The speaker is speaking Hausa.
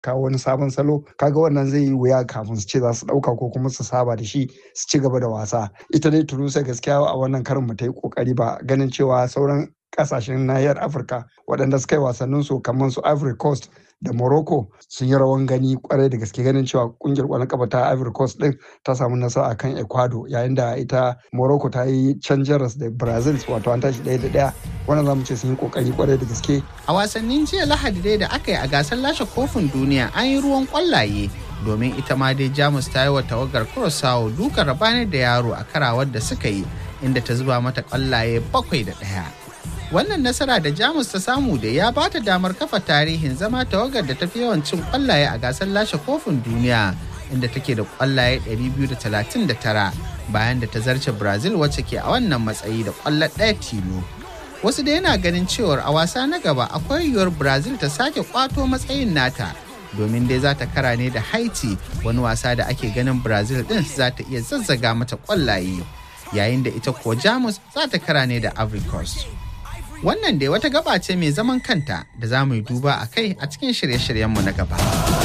kawo wani sabon salo kaga wannan zai yi wuya kafin su ce za su ɗauka ko kuma su saba da shi su ci gaba da wasa ita dai tunusa gaskiya a wannan karin mu ta yi kokari ba ganin cewa sauran kasashen nahiyar afirka waɗanda suka yi wasannin su kamar su ivory coast da morocco sun yi rawan gani kwarai da gaske ganin cewa kungiyar kwallon kafa ta ivory coast din ta samu nasara akan ecuador yayin da ita morocco ta yi can jaras da brazil wato an tashi ɗaya da ɗaya wannan zamu ce sun yi kokari kwarai da gaske a wasannin jiya lahadi dai da aka yi a gasar lashe kofin duniya an yi ruwan kwallaye domin ita ma dai jamus ta yi wa tawagar kurosawa duka rabanar da yaro a karawar da suka yi inda ta zuba mata kwallaye bakwai da ɗaya wannan nasara da jamus ta samu da ya bata damar kafa tarihin zama tawagar da tafi yawan cin kwallaye a gasar lashe kofin duniya inda take da kwallaye 239 bayan da ta zarce brazil wacce ke a wannan matsayi da kwallo ɗaya tilo wasu da yana ganin cewar a wasa na gaba akwai yiwuwar brazil ta sake kwato matsayin nata domin dai za ta kara ne da haiti wani wasa da ake ganin brazil din za ta iya zazzaga mata kwallaye yayin da ita ko jamus za ta kara ne da ivory coast Wannan dai wata gaba ce mai zaman kanta da za mu yi duba a kai a cikin shirye-shiryenmu na gaba.